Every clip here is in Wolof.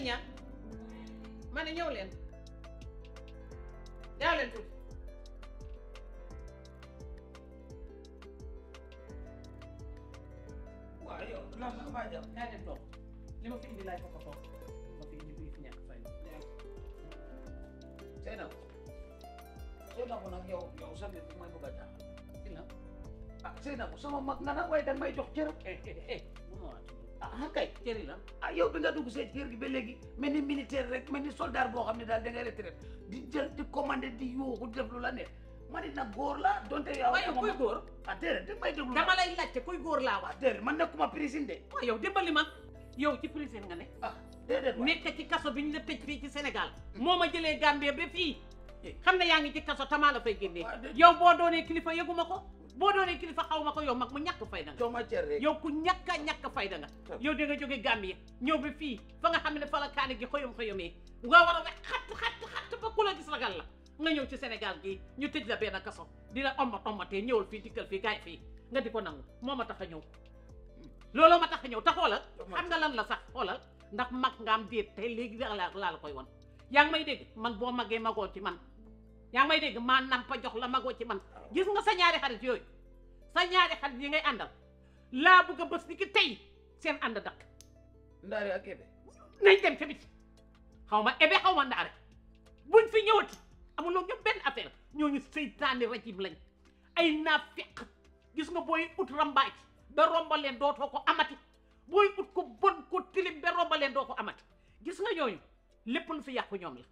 ci ñaar ma ne ñëw leen gaaw leen tuuti waaw yow lan la maa jàpp kaa leen toog li ma fi indi laay ko ko toog ma fi indi bii fi ñàkk fay Seynab Seynab nag yow yow sa mbir bi mooy bëgg a jaaxal ci la ah Seynab sama mag nga nag waaye danga may jox cër eh eh eh bu ma waat ah kay cëri la ah yow bi nga dugg see kër gi ba léegi mel ni militaire rek mel ni soldat boo xam ne daal da ngay retraite di jël di commandé di yuuxu di def lu la neex ma ne nag góor la donte yow waaye kuy góor ah déedéet da may déglu dama lay laajte kuy góor laa wax ah déedéet man nekkuma prison de waaye yow dimbali ma yow ci prison nga ne ah déedéet waay nekk ci kaso bi ñu la tëj fii ci Sénégal moo ma jëlee Gambie ba fii xam ne yaa ngi ci kaso tamaa la fay génnee waaw de- yow boo doonee kilifa yëguma ko boo doonee kilifa xaw ma ko yow mag mu ñàkk fayda nga jox ma cër rek yow ku ñàkk a ñàkk fayda nga yow da nga jóge Gambie ñëw ba fii fa nga xam ne fa la kaani gi xoyom xoyomee nga war a wax xatt xatt xatt ba ku la gis ragal la nga ñëw ci Sénégal gii ñu tëj la benn kaso di la ommat ommatee ñëwal fii dikkal fii gaay fii nga di ko nangu moo ma tax a ñëw looloo ma tax a ñëw te xoolal xam nga lan la sax xoolal ndax mag nga am déet te léegi laa la laa la koy won yaa ngi may dégg man boo magee magoo ci man yaa ngi may dégg maa nampa jox la magoo ci man gis nga sa ñaari xarit yooyu sa ñaari xarit yi ngay àndal laa bëgg a bës ni ki tey seen ànd dakk ndaari ak ebe nañ dem tamit xaw ma ebe xaw ma ndaare buñ fi ñëwati amuloo ñoom benn affaire ñooñu seytaane rajim lañ ay naafiq gis nga booy ut rambaaj ba rombaleen dootoo ko amati booy ut ko bon ko tilim ba rombaleen doo ko amati gis nga ñooñu lépp lu fi yàqu ñoom la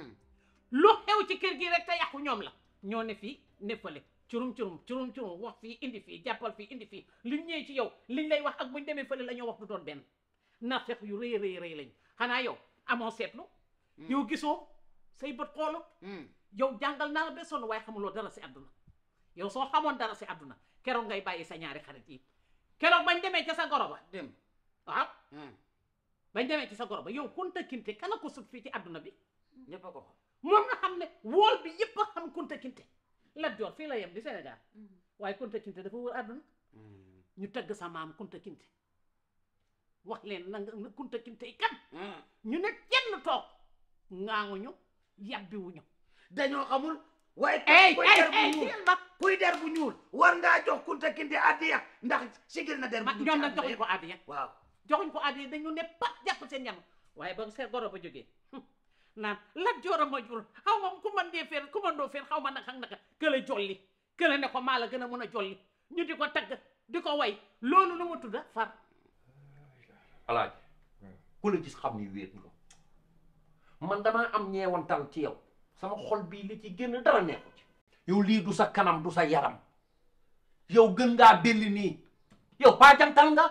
lu xew ci kër gi rek te yàqu ñoom la ñoo ne fii ne fële curum curum curum curum wax fii indi fii jàppal fii indi fii liñ ñëwee ci yow liñ lay wax ak buñ demee fële la ñoo wax du doon benn naafeq yu rëy rëy rëy lañ xanaa yow amoo seetlu yow gisoo say bët xoolu yow jàngal naa la ba sonn waaye xamuloo dara si àdduna yow soo xamoon dara si àdduna keroog ngay bàyyi sa ñaari xarit yi keroog bañ demee ca sa goro ba dem waaw bañ demee ci sa goro ba yow Kunta Kinte kana ko sut fii ci àdduna bi ñëpp a ko xam moom nga xam ne wool bi yëpp a xam Kunta Kinte Lat Joor fii la yem di Sénégal waaye Kunta Kinte dafa wër àdduna ñu tëgg sa maam Kunta Kinte wax leen na nga Kunta Kinte yi kan ñu ne kenn toog ŋaaŋuñu yàbbiwuñu dañoo xamul waaye ey kuy ey der bu ey ñuul teel ma kuy der bu ñuul war ngaa jox Kunta Kinte addiya ndax sigil na der bu ma ñuul ñoom ci nag àdduna joxuñ yëpp. ko àddiya waaw joxuñ ko àddiya dañu ne pat jàpp seen ñam waaye ba seen goro ba jógee naan Lat Joor a ma jur xaw ma ku man dee feer ku man doo feer xaw ma naka ak naka kële jolli kële ne ko maa la gën a mën a jolli ñu di ko tagg di ko way loolu lu mu tudda far alaaj ku la gis xam ni wéet nga man damaa am ñeewantal ci yow sama xol bii li ci génn dara neexu ci yow lii du sa kanam du sa yaram yow gën ngaa belli nii yow paa jantal nga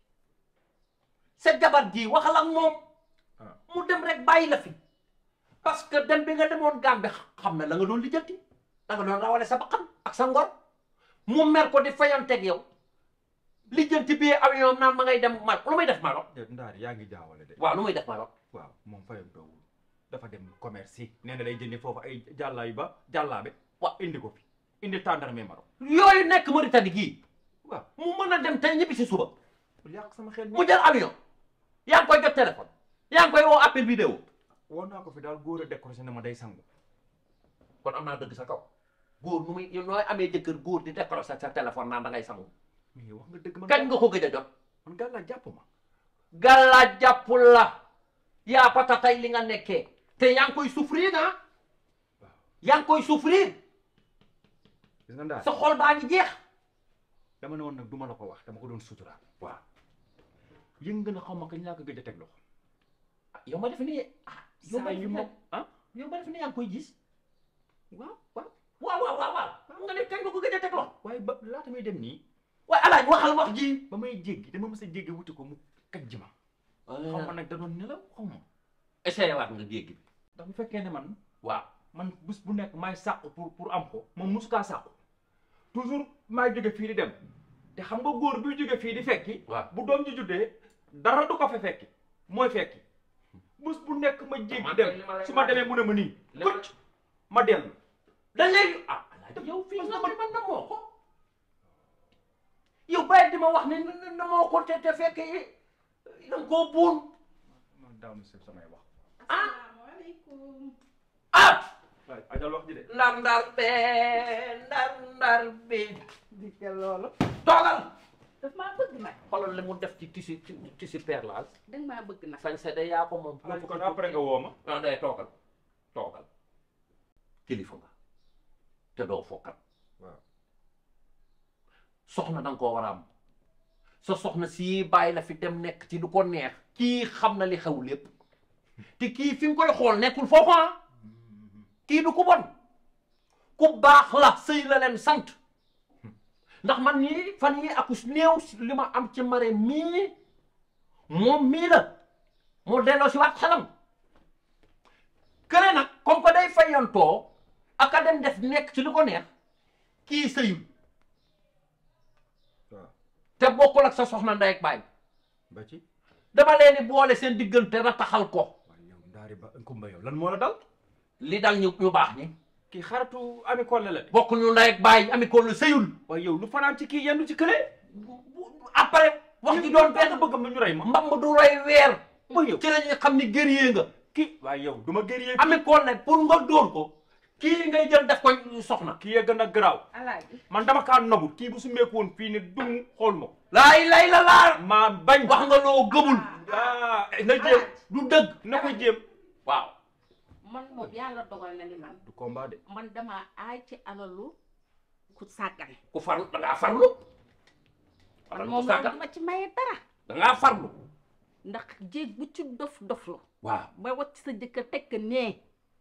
sa jabar ji waxal ak moom mu dem rek bàyyi la fi parce que dem bi nga demoon Gàmbi xam na la nga doon lijjanti da nga doon rawale sa bakkan ak sa ngor mu mer ko di fayanteeg yow lijjanti bi avion naan ma ngay dem ma lu may def Maroc déet ndaari yaa ngi jaawale de waaw lu may def Maroc waaw moom fayam toowul dafa dem commerce yi nee na day jëndi foofu ay jàllaayu ba jàllaabe waaw indi ko fi indi tàndarme Maroc yooyu nekk Mauritanie gii waaw mu mën a dem tey ñibbi si suba bul yàq sama xel mi mu jël avion yaa ngi koy jot téléphone yaa ngi koy woo appel vidéo woon naa ko fi daal góor a décroché ne ma day sangu kon am naa dëgg sa kaw góor nu muy nooy amee jëkkër góor di décroché sa téléphone naan da ngay sangu mais wax nga dëgg man kañ nga ko gëj a jot man gàllaa jàpp ma gàllaa jàppul la yaa pata tey li nga nekkee te yaa ngi koy souffrir ah yaa ngi koy souffrir gis nga ndaari sa xol baa ngi jeex dama ne woon nag duma la ko wax dama ko doon suturaal waaw yëngu na xaw ma kañ laa ko gëj a teg loxo yow ma def ni ah yow ma saa def yu ni ma ah yow ma def ni yaa ngi koy gis waaw waaw waaw waaw waaw waaw nga ne kañ nga ko gëj a teg loxo waaye ba laata may dem nii waaye alaaj waxal wax ji ba may jéggi dama mës a jéggi wuti ko mu kaj ji ma xaw ma nag da doon nelaw xaw ma essayé waat nga géej gi ndax bu fekkee ne man waaw man bés bu nekk maay sàqu pour pour am ko moom musu kaa sàqu toujours maay jóge fii di dem te xam nga góor buy jóge fii di fekki waaw bu doom ji juddee dara du ko fa fekki mooy fekki bés bu nekk ma jéggi dem su ma demee mu ne ma nii kucc ma dellu da léegi ah alaaj yow fii nga man na moo ko yow bàyyi di ma wax ne na moo ko te te fekk da nga koo buun daaw na samay wax asalaamaaleykum. ah waay ajal wax ji de ndar ndar be ndar ndar bi di ke loolu toogal daf maa bëgg nag. xoolal li mu def ci tissu tissu perlage danga maa bëgg nag. sañ de yaa ko moom alaaji kon après nga woo ma non day toogal toogal kilifa nga te doo fokkat waaw soxna danga koo war a am sa soxna si bàyyi la fi dem nekk ci lu ko neex kii xam na li xew lépp te kii fi nga koy xool nekkul foofu ah kii du ku bon ku baax la sëy la leen sant ndax man nii fan yi akus néew li ma am ci mare mii moom mii la moo delloo si waat xelam kële nag comme que day fayantoo aka dem def nekk ci lu ko neex kii sëyul waaw te bokkul ak sa soxna ndey ak baay ba ci dama leen di boole seen diggante rataxal ko waaye yow ndaari ba kumba yow lan moo la dal li dal ñu ñu baax ñi kii xaritu ami kolle la de bokk ñu ndey ak baay ami ko lu sëyul waaye yow lu fanaan ci kii yendu ci kële après wax ji doon benn benn bëgg ma ñu rey ma mbamb du roy weer mooy yow ci la ñuy xam ni guerrier nga kii waaye yow du ma gërëyee ami ko ne pour nga dóor ko kii ngay jël def ko soxna kii yee gën a garaaw alaaji. man dama kaa nobul kii bu su meeku woon fii ne dung xool ma ko laay lay la laar maa bañ wax nga loo gëmul ah na jéem du dëgg na ko jéem waaw man moom yàlla dogal na ni man. du combat de man damaa aay ci alalu ku sàggan. ku farlu da ngaa farlu man moom loolu dama ci maye dara. da ngaa farlu ndax jéeg bu ci dof doflu. waaw ba wacc sa jëkkër tekk nee.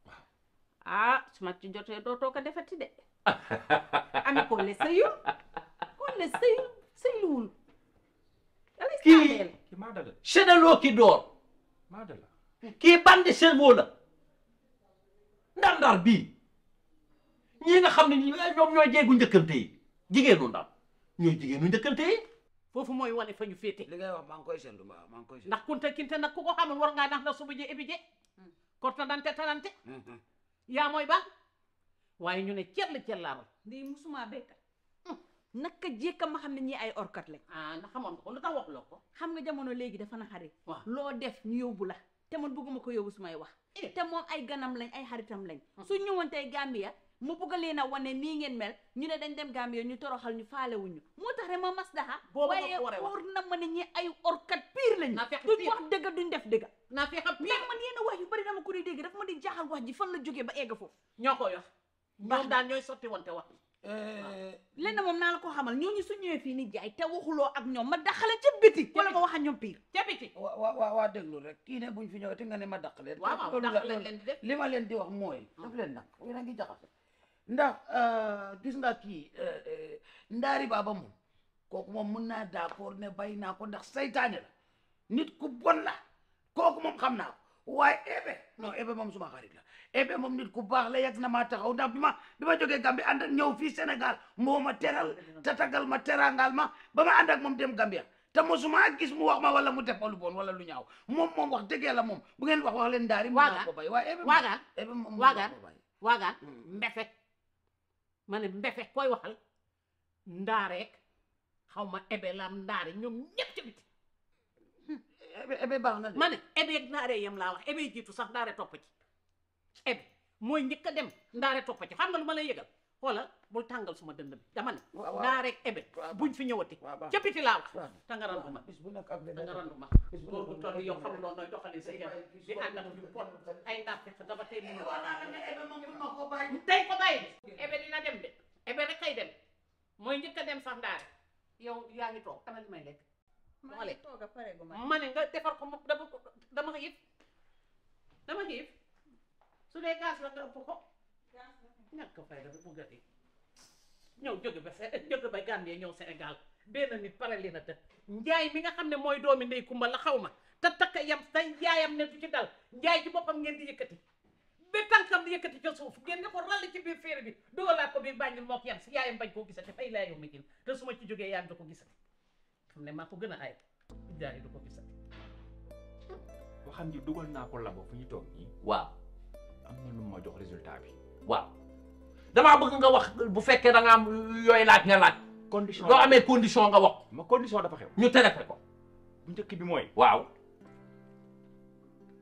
ah su ma ci jotee dootoo ko defati de. ami ko le sëyul. ko le sëyul sëyluwul. yàlla Kii- istaameel. kii maa dala séddaloo ki door maa dala kii bandi cerveau la ndar-ndar bii ñii nga xam ne ñi ñoom ñooy jeegu njëkkante yi jigéenu ndar ñooy jigéenu njëkkante yi foofu mooy wane fa ñu féete li ngay wax maa ngi koy seetlu mbaa maa ngi koy seetlu ndax kunta kinte nag ku ko xamul war ngaa nax na suba je ebi je korta dante tanante yaa mooy baax waaye ñu ne cell cellaaral lii musuma béykat. naka jékka ma xam ne ñii ay orkat lañ. ah na xamoon nga ko lu tax wax loo ko xam nga jamono léegi dafa na xarit waaw. loo def ñu yóbbu la te man bëgguma ko yóbbu sumay wax te moom ay ganam lañ ay xaritam lañ su ñëwoon tey Gambia mu bëgg leen a wane nii ngeen mel ñu ne dañ dem Gambia ñu toroxal ñu faale wuñu moo tax rek ma mas daxa Boobu nga waaye ko waree wax. wóor na ma ne ñi ay orkat pire lañ Naa fekk duñ pire. wax dëgg duñ def dëgg naa fi xam mais man yenn wax yu bari dama ko di dégg dafa ma di jaaxal wax ji fan la jógee ba egg foofu ñoo ko yor ñoom daal ñooy sotti wante wax lenn moom naa la ko xamal ñooñu su ñëwee fii ni jaay te waxuloo ak ñoom ma daxale ca biti wala ma wax ak ñoom pire ca biti wa wa wa waa déglu rek kii ne buñ fi ñëwee te nga ne ma dàq leen waaw waaw loolu ndax la- leen loolu- leen di def li ma leen di wax mooy daf leen nag yéen a ngi jaxase ndax gis nga kii ndaari baaba moom kooku moom mun naa d'accord ne bay naa ko ndax saytaane la nit ku bon la kooku moom xam naa ko waaye ebe non ebe moom suma xarit la ebe moom nit ku baax la yàgg na maa taxaw ndax bi ma bi ma jógee Gambie ànd ak ñëw fii Sénégal moo ma teral tatagal ma terangal ma ba ma ànd ak moom dem Gambia te mosuma gis mu wax ma wala mu def ma lu bon wala lu ñaaw moom moom wax dëgg yàlla moom bu ngeen wax wax leen ndaari mun naa Waagaan. ko bay waaye ebe moom- waagaan ebe moom mun waagaan. naa ko bay waagaan Mm. mbefe ma ne mbefe koy waxal ndaareek xaw ma ebe lam ndaare ñoom ñëpp ca biti ebe ebe baax na de ma ne ebe ak ndaare yem laa wax ebe jiitu sax ndaare topp ci ebe mooy njëkk a dem ndaare topp ci xam nga lu ma lay yëgal xoolal bul tàngal suma dënd bi dama ne waaw waaw. ndaare ak ebe waaw. buñ fi ñëwati waaw baax ca biti laa wax waaw. te nga randu ma bis bu nekk ak te nga randu ma bis bu góor gu nekk toll yow xam loo nooy doxali sa yar di ànd ak ñu pot ay ndaaf fekk dama tey mu ebe moom mun ma ko bàyyi tey ko bàyyi de ebe dina dem de ebe rek kay dem mooy njëkk a dem sax ndaare yow yaa ngi toog kana li may lekk maa ngi toog a pare gu ma ma ne nga defar ko mu- dama ko- dama xiif dama xiif su dee gaz la nga ëpp ko ñàkk fay dafa bugg a di ñëw jóge ba se jóge ba Gambie ñëw Sénégal benn nit pare li na te njaay mi nga xam ne mooy doomi ndey kumba la xaw ma te takka yam te njaayam ne du ci dal njaay ci boppam ngeen di yëkkati ba tànkam di yëkkati ca suuf ngeen ne ko rall ci biir féere bi dugalaat ko biir bàññil mook yam si yaayam bañ koo gisati fay laa yow mi jin te su ma ci jógee yaayam du ko gisati xam ne maa ko gën a aay jaay du ko gisati waxam ji dugal naa ko labo fu ñu toog nii waaw am na lu ma jox résultat bi waaw damaa bëgg nga wax bu fekkee da nga am yooyu laaj nga laaj condition doo amee condition nga wax ma condition dafa xew ñu traité ko bu njëkk bi mooy waaw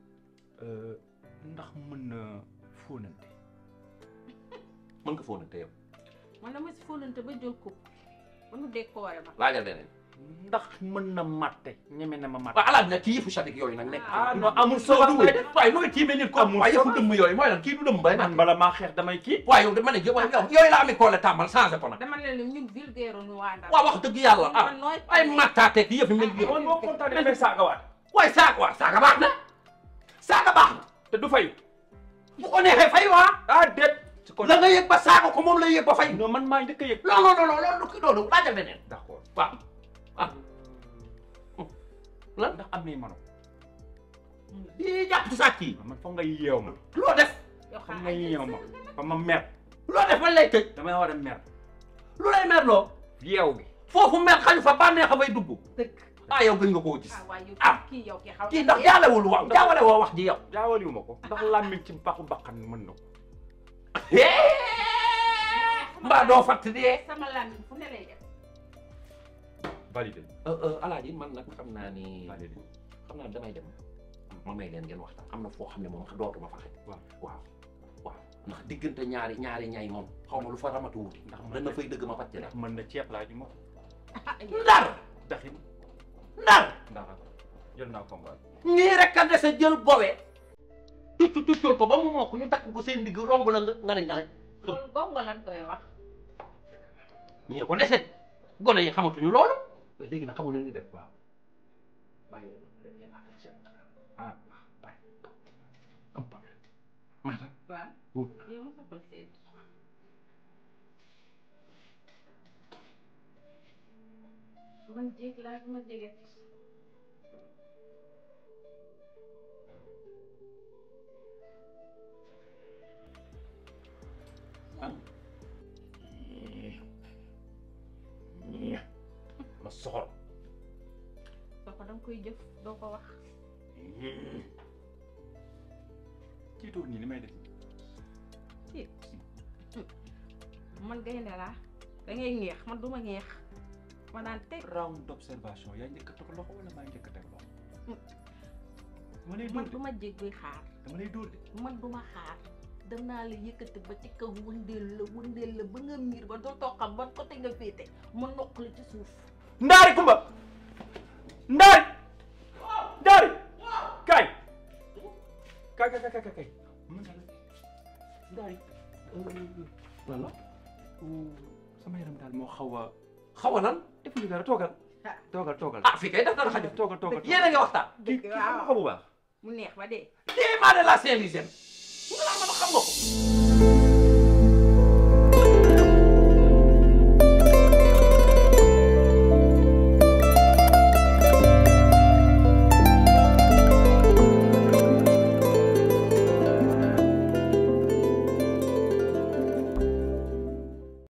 ndax mën na fóonante mën nga fóonante yow man dama si fóonante ba jël ko ba nu décoré ma laajal leneen ndax mën na matte ñeme na ma matte waaw alaaj nag ci yëfu sadik yooyu nag nekk ah non amul soo solo du waaye nooy tiimee nit ko Amul waaye yëfu solo. dëmm yooyu mooy lan kii du dëmm bay man naan bala maa xeex damay kii waaye yow de ma ne yow yooyu la ami koole tàmbal changé ko nag dama leen ni ñun vulgaire ñu waa Ndar waaw wax dëgg yàlla ah man nooy ay mattaateeg yëf yi mel ni man boo kontaanee damay saagawaat waaye saaga waaw saaga baax na saaga baax na te du fay bu ko neexee fay waa ah déet su ko la nga yëg ba saaga ko moom la yëg ba fay non man maa njëkk a yëg non non non non loolu du ki loolu laajal leneen d'accord waaw ah lan ndax am nay mano yii jàpp ci sàcc yi man foog nga yeew ma loo def yow foog xanaa nga yeew ma ba ma mer loo def man lay tëj damay war a mer lu lay merloo yeew gi foofu mer xañu fa bànneex a fay dugg dëgg ah yow gën nga koo gis ah waaye yow ah kii yow kii xaw kii ndax jaalewul wax jaawale woo wax ji yow jaawaliwu ma ko ndax làmmiñ ci paxu baqan mën na ko mbaa doo fatt dee sama làmmiñ fu ne lay def validé alaaji man nag xam naa ni validé xam naa damay dem ma may leen ngeen waxtaan am na foo xam ne moom dootuma fa xëy waaw waaw waaw ndax diggante ñaari ñaari ñay moom xaw ma lu fa ramatu wuti ndax dana fay dëgg ma fàtte la ndax mën na ceeb laa ju ma ko ndar daxin ndar ndax jël naa combat ñii rek a dese jël bowe tucc tuccal ko ba mu mokk ñu takk ko seen digg romb la nga nga ne nga ne loolu gongo lan koy wax ñii ko dese gone yi xamatuñu loolu léegi nag xamul ni def waaw bàyyi leen ngeen affaire seen ah bàyyi am problème maata waaw wut yow ma soppal seet man jéeg laa ma jege ma soxor soo ko danga koy jëf doo ko wax kii toog nii li may def ci man gaynde laa da ngay ñeex man duma ñeex ma naan teg round d'observation yaa njëkk a teg loxo wala maa njëkk a teg loxo dama lay dóor man de duma jég buy xaar dama lay dóor de man duma xaar danaa la yëkkati ba ci kaw wëndeel la wëndeel la ba nga miir ba dootoo xam ban côté nga féete ma noq la ci suuf ndaari kumba ndaari ndaari kaay kaay kaay kaay kaay kaay mën na la ndaari wala sama yaram daal moo xaw a xaw a lan def ñu dara toogal toogal toogal ah fii kay daf dara xajul toogal toogal yéen a ngi waxtaan kii kii xam nga ko bu baax mu neex ba dee téemaa de la Saint-Louisienne nga laa mën a xam nga ko